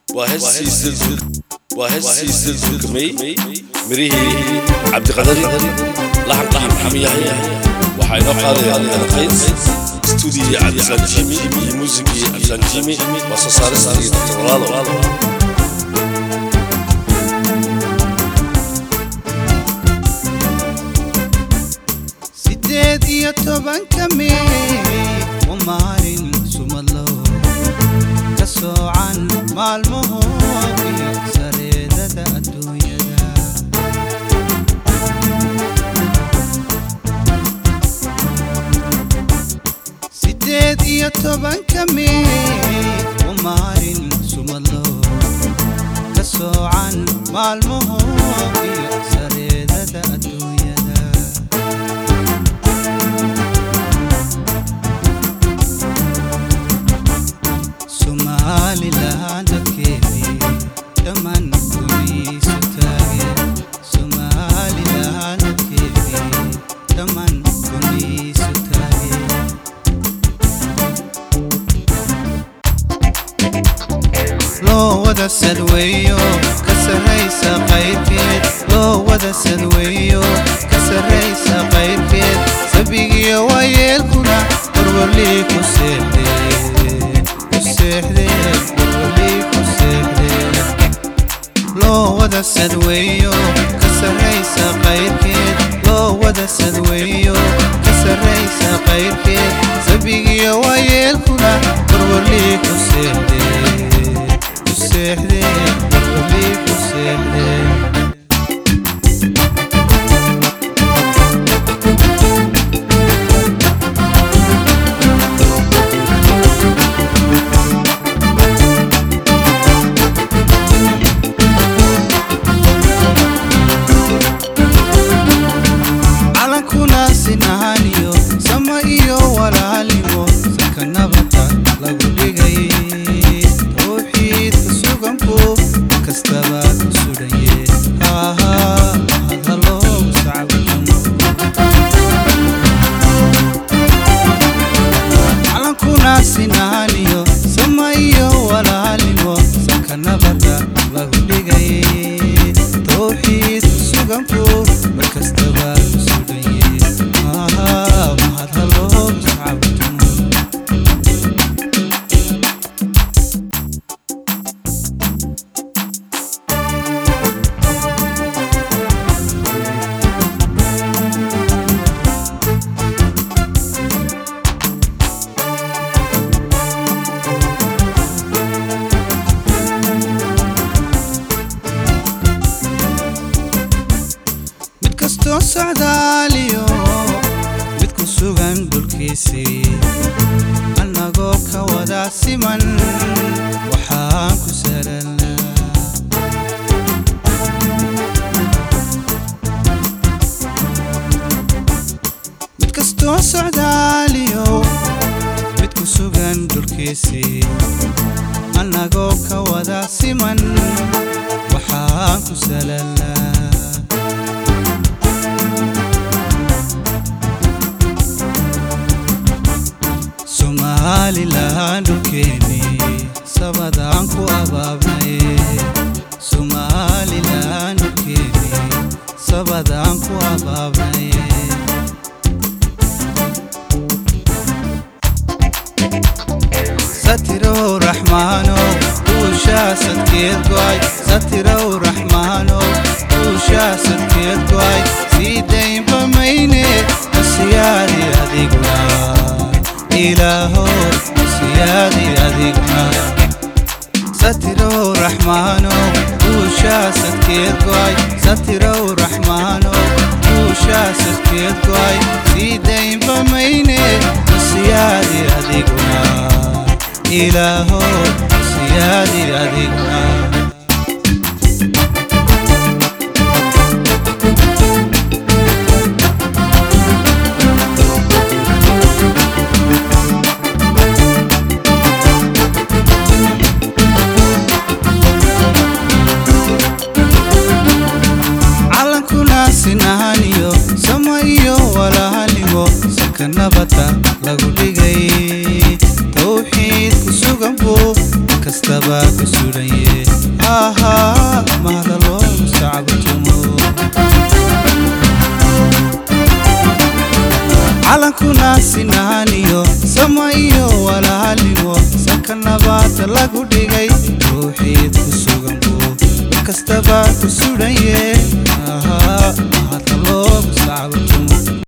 waa heestiisa dulkamey mirihii cabdiqadari laxan laxan xamiyahay waxaa inoo qaadaya qays stuudiyi cabdisaan jimi iyo muusigii cabdisaan jimi waa soo saaristii dr walaalo sideed iyo tobanka mey waa maalin sumadlo ka soocan maalmaho iyo sareedada adduunyada sideed iyo tobanka mey waa maalin sumadlo ka soocan maalmaho iyo sareedada adduunyada somalilan dadkeedii dhammaan guriisu taageen somalilan dadkeedii dhammaan guriisu taageen loo wada sadweeyo ka sarraysa qaybkeed loo wada sadweeyo ka sarraysa qaybkeed sabigiyo waayeelkuna warwarlii ku seexdeen ku seexdeen warwarlii ku seexdeen loo wada sadweeyo ka sarraysa qaybkeed loo wada sadweeyo ka sarraysa qaybkeed sabigiyo waayeelkuna warwarlii ku seexdeen ku seexdeen warwarlii ku seexdeen calankuna sinaaniyo sama iyo walaalimo sanka nabadda lagu dhigay tawxiidka suganku kastaba ku sudhaye aahaa mahadhaloo sacabkamo calankuna sinaaniyo sama iyo walaalimo sanka nabadda lagu dhigay tawxiidka suganku markastaba ku sudhaye aahaa mahadhaloo sacabkamo mid kastoo socdaaliyo mid ku sugan dhulkiisii annagoo ka wada siman waxaan ku salalnaa mid kastoo socdaaliyo mid ku sugan dhulkiisii annagoo ka wada siman waxaan ku salalnaa somalilan dhulkeeni sabadaan ku abaabnay somalilan dhulkeeni sabadaan ku abaabnay satirow raxmaano duushaa sadkeed go'ay satirow raxmaano duushaa sadkeed go'ay sii daynba mayne nasiyaadi adiguna ilaaho nasiyaadi adiguna satirow raxmaano duushaa sadkeed go'ay satirow raxmaano duushaa sadkeed go'ay sii daynba mayne nasiyaadi adiguna ilaaho nasiyaadi adiguna calankuna sinaaniyo sama iyo walaalimo sanka nabadda lagu dhigay tawxiid ku sugan buu kastaba ku sudhaye ahaa mahada loogu sacbatumo calankuna sinaaniyo sama iyo walaalnimo sanka nabaada lagu dhigay ruuxiid ku sugan buu inkastaba ku sudhaye ahaa mahada loogu sacbatumo